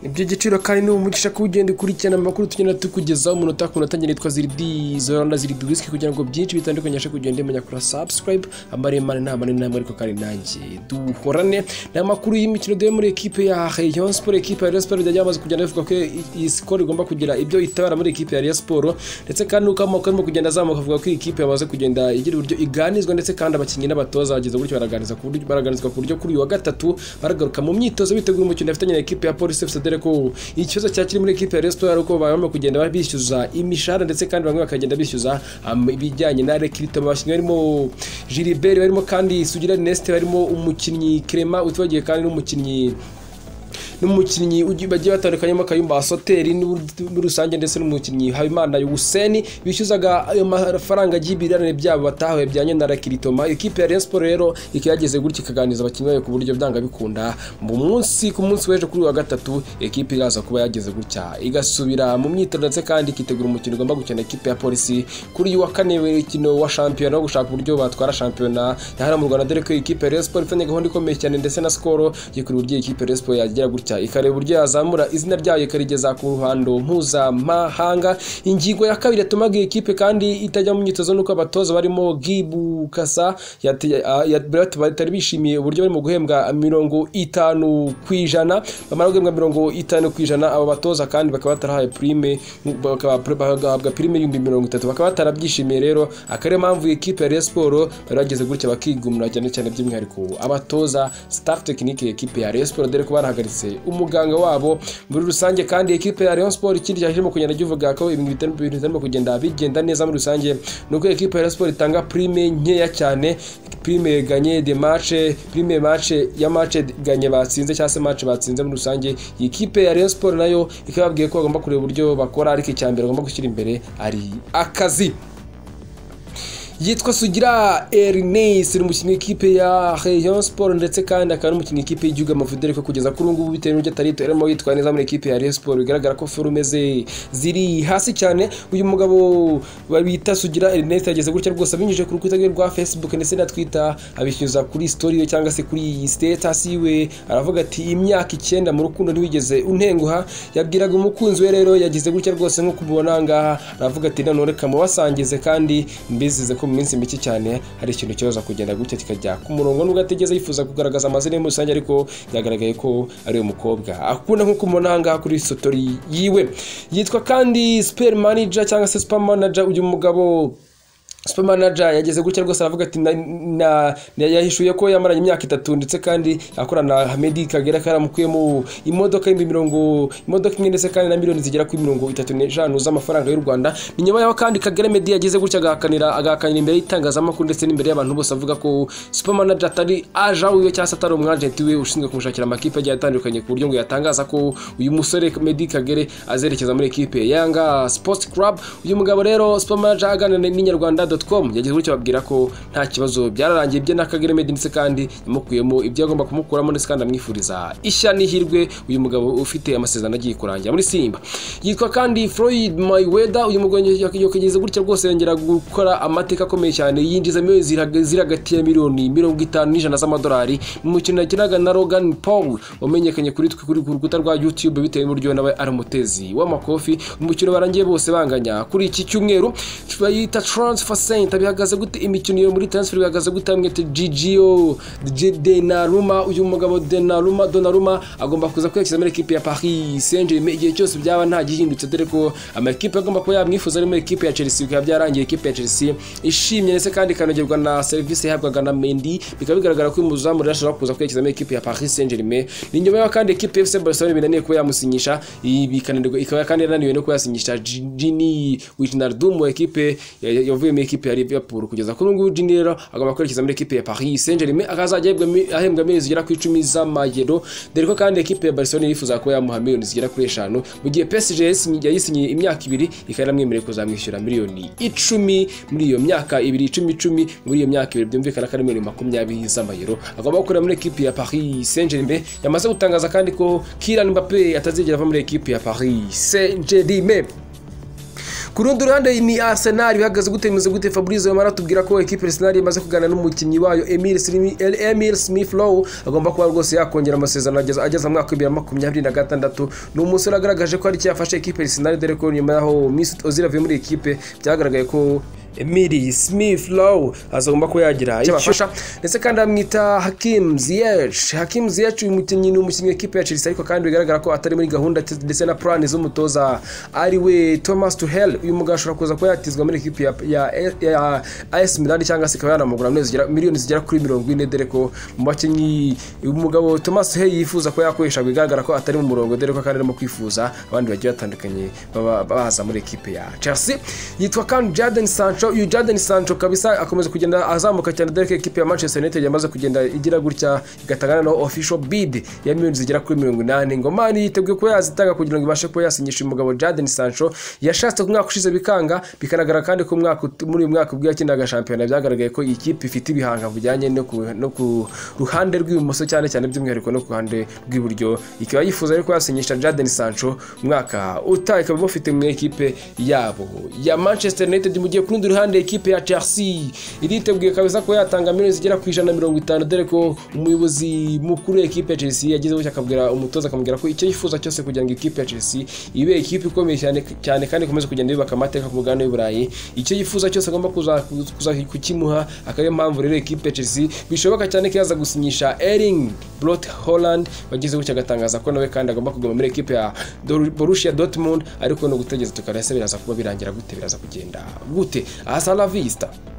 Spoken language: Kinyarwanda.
ni by'igiciro kandi ni umugisha kuba ugenda ukurikirana amakuru tugenda tukugezaho umunota ku munota ngenda yitwa ziridi zoranda ziridi wisiki kugira ngo byinshi bitandukanye abashe kugenda umenya kuri subscribe amaremare nta manini ntabwo ariko kandi nanjye duhorane ni amakuru y'imikino dore muri ekipe ya Rayon Sport ekipe ya Rayon Sport byajya bamaze kugenda bivuga ko iyi skoro igomba kugira ibyo itabara muri ekipe ya Rayon Sport ndetse kandi uko amoko arimo kugenda azamuka avuga ko iyi kipe yamaze kugenda igira uburyo iganizwa ndetse kandi abakinnyi n'abatoza bageze gutyo baraganizwa ku buryo baraganizwa ku buryo kuri uyu wa gatatu baragaruka mu myitozo biteguye umukino bafitanye na ekipe ya Police FC dore ko ikibazo cyakiri muri ekipe ya Rayon Sport ari uko barimo kugenda bishyuza imishahara ndetse kandi bamwe bakagenda bishyuza um, ibijyanye na rekirito bashinzwe barimo Gilbert barimo kandi Sugira Neste barimo umukinnyi Clement utibagiye kandi n'umukinnyi n'umukinnyi ugi- bagiye batandukanyemo Kayumba Asoteri n'u- muri rusange ndetse n'umukinnyi Habimana Yuseni bishyuzaga ayo mafaranga y'ibirarane byabo batahuye byanye na Rakiritoma ikipe ya Rayon Sport rero ikageze gutya ikaganiza abakinnyi bayo ku buryo byanga bikunda mu munsi ku munsi w'ejo kuri uyu wa gatatu ikipe iraza kuba yageze gutya igasubira mu myitozo ndetse kandi ikitegura umukino igomba gukina ikipe ya Polisi kuri uyu wa kane w'imikino wa shampiyona wo gushaka uburyo batwara shampiyona ya hano mu Rwanda dore ko ikipe ya Rayon Sport ifitanye gahunda ikomeye cyane ndetse na skoro yikuri uburyo iyi ikipe ya Rayon Sport yagira gutya ikareba uburyo yazamura izina ryayo ikarigeza ku ruhando mpuzamahanga ingingo ya kabiri yatumaga iyi kipe kandi itajya mu myitozo nuko abatoza barimo Gibu Kasa yate- a- ya- bari batari bishimiye uburyo barimo guhembwa mirongo itanu ku ijana bamara guhembwa mirongo itanu ku ijana abo batoza kandi bakaba batarahaye prime bakaba- bagahabwa prime y'ibihumbi mirongo itatu bakaba batarabyishimiye rero akaba ariyo mpamvu iyi kipe ya Rayon Sport bari bageze gutya bakigumura cyane cyane by'umwihariko abatoza staff tekinike ya kipe ya Rayon Sport dore ko barahagaritse umuganga wabo muri rusange kandi ekipe ya Rayon Sport ikindi cyarimo kugenda kivuga ko ibintu bitari- ibintu bitarimo kugenda bigenda neza muri rusange nuko ekipe ya Rayon Sport itanga prime nkeya cyane prime ganye de match prime match ya match ganye batsinze cyangwa se match batsinze muri rusange iyi kipe ya Rayon Sport nayo ikababwiye ko bagomba kureba uburyo bakora ariko icyambere bagomba gushyira imbere ari akazi yitwa Sugira Ernest ni umukinnyi w'ikipe ya Rayon Sport ndetse kandi akaba n'umukinnyi w'ikipe y'igihugu y'amavubi dore ko kugeza kuri ubu ngubu bitewe n'uburyo atari arimo yitwara neza muri ikipe ya Rayon Sport bigaragara ko forume ze ziri hasi cyane uyu mugabo bita Sugira Ernest yageze gutya rwose abinyujije ku rukuta rwe rwa Facebook ndetse na Twitter abishyuza kuri story ye cyangwa se kuri status yiwe aravuga ati imyaka icyenda mu rukundo ntiwigeze untenguha yabwiraga umukunzi we rero yagize gutya rwose nko kumubona ngaha aravuga ati none reka mubasangize kandi mbizize ko mu minsi mike cyane hari ikintu kibaza kugenda gutya kikajya ku murongo nubwo atigeze yifuza kugaragaza amazina ye muri rusange ariko byagaragaye ko ari uyu mukobwa akunda nko kumubona ahangaha kuri sotori yiwe yitwa kandi super manager cyangwa se super manager uyu mugabo super manager yageze gutya rwose aravuga ati na- na- na- yahishuye ko yamaranye imyaka itatu ndetse kandi akorana na Hamedi Kagera ko yaramukuyemo imodoka y'ibihumbi mirongo imodoka imwe ndetse kandi na miliyoni zigera kuri mirongo itatu n'eshanu z'amafaranga y'u Rwanda ni nyuma yaho kandi Kagere Media yageze gutya agahakanira agahakanira imbere y'itangazamakuru ndetse n'imbere y'abantu bose avuga ko super manager atari aja wiwe cyangwa se atari umwagenti we ushinzwe kumushakira amakipe agiye atandukanye ku buryo ngo yatangaza ko uyu musore Medi Kagere azerekeza muri ekipe ya Yanga Sports Club uyu mugabo rero super manager aganira n'inyarwanda.com yagize gutya ababwira ko nta kibazo byararangiye ibye na Kagere Media ndetse kandi yamukuyemo ibyo agomba kumukuramo ndetse kandi amwifuriza ishya n'ihirwe uyu mugabo ufite amasezerano agiye kurangira muri Simba yitwa kandi Floyd Mayweather uyu mugabo yakigeze gutya rwose yongera gukora amateka akomeye cyane yinjiza miliyoni ziraga- ziri hagati ya miliyoni mirongo itanu n'ijana z'amadolari mu mukino yakinaga na Logan Paul wamenyekanye kuri twe kuri ku rukuta rwa YouTube bitewe n'uburyo nawe ari umutezi w'amakofi umukino barangiye bose banganya kuri iki cyumweru bayita transfer center bihagaze gute imikino yo muri transfer bihagaze gute mwete Gigio G- Donnarumma uyu mugabo Donnarumma Donnarumma agomba kuza kwerekeza muri ekipe ya Paris Saint-Germain igihe cyose byaba nta gihindutse dore ko amakipe agomba kuba yamwifuza ari muri ekipe ya Chelsea bikaba byarangiye ekipe ya Chelsea ishimye ndetse kandi ikanogerwa na serivisi yahabwaga na Mendy bikaba bigaragara ko uyu muzamu rero ashobora kuza kwerekeza muri ekipe ya Paris Saint-Germain ni nyuma y'aho kandi ekipe ya FC Barcelona binaniye kuba yamusinyisha ibi ikananirwa- ikaba kandi yananiwe no kuba yasinyisha Gini Wijnaldum wa ekipe ya- ya- yavuye muri ekipe ya Liverpool kugeza kuri ubu ngubu Gini rero agomba kwerekeza muri ekipe ya Paris Saint-Germain akazajya ahembwa mi- ahembwa miliyoni zigera ku icumi z'amayero dore ko kandi ekipe ya Barcelona yifuza kuba yamuha miliyoni zigera kuri eshanu mu gihe PSG yayisinyi- yayisinyiye imyaka ibiri ikaba yaramwemereye kuzamwishyura miliyoni icumi muri iyo myaka ibiri icumi icumi muri iyo myaka ibiri byumvikana ko ari miliyoni makumyabiri z'amayero agomba gukorera muri ekipe ya Paris Saint-Germain yamaze gutangaza kandi ko Kylian Mbappe atazigera ava muri ekipe ya Paris Saint-Germain ku rundi ruhande ni Arsenal bihagaze gute bimeze gute Fabrizio Romano atubwira ko equipe Arsenal imaze kuganira n'umukinnyi wayo Emil Smith- Emil Smith Rowe agomba kuba rwose yakongera amasezerano ageza ageza mu mwaka w'ibihumbi bibiri na makumyabiri na gatandatu ni umusore wagaragaje ko ari icyo yafashe equipe Arsenal dore ko nyuma yaho Mesut Ozil avuye muri equipe byagaragaye ko Emil Smith Rowe azagomba kuba yagira icyo abafasha ndetse kandi amwita Hakim Ziyech Hakim Ziyech uyu mukinnyi ni umukinnyi w'ikipe ya Chelsea ariko kandi bigaragara ko atari muri gahunda ndetse- ndetse na plan z'umutoza ari we Thomas Tuchel uyu mugabo ashobora kuza kuba yatizwa muri equipe ya, ya, ya AS Milan cyangwa se ikaba yanamugura miliyoni zigera- miliyoni zigera kuri mirongo ine dore ko mu bakinnyi uyu mugabo Thomas Tuchel yifuza ko yakoresha bigaragara ko atari mu murongo dore ko kandi arimo kwifuza abandi bagiye batandukanye baba- baza muri equipe ya Chelsea yitwa kandi Jadon Sancho uyu Jadon Sancho kabisa akomeza kugenda azamuka cyane dore ko equipe ya Manchester United yamaze kugenda igira gutya igatangana na official bid ya miliyoni zigera kuri mirongo inani ngomani yiteguye kuba yazitanga kugira ngo ibashe kuba yasinyisha uyu mugabo Jadon Sancho yashatse ku mwaka ushize bikanga bikagaragara kandi ko umwaka ut- muri uyu mwaka ubwo yakinaga shampiyona byagaragaye ko iyi kipe ifite ibihanga bijyanye no ku, no ku ruhande rw'ibumoso cyane cyane by'umwihariko no ku ruhande rw'iburyo ikaba yifuza ariko yasinyisha Jadon Sancho umwaka utaha ikaba bafite mu ekipe yabo ya Manchester United mu gihe ku rundi ruhande ekipe ya Chelsea iriteguye kabisa ko yatanga miliyoni zigera ku ijana na mirongo itanu dore ko umuyobozi mukuru w'ekipe ya Chelsea yagize gutya akabwira umutoza akamubwira ko icyo yifuza cyose kugira ngo ikipe ya Chelsea ibe ikipe ikomeye cyane cyane kandi ikomeze kugenda yubaka amateka ku mugabane w'i Burayi icyo yifuza cyose agomba kuza kuza kukimuha akaba ariyo mpamvu rero ekipe ya Chelsea bishoboka cyane ko yaza gusinyisha Erling Brot Holland wagize gutya agatangaza ko nawe kandi agomba kuguma muri ekipe ya Dor- Borussia Dortmund ariko ni ugutegereza tukarese biraza kuba birangira gute biraza kugenda gute asa la vista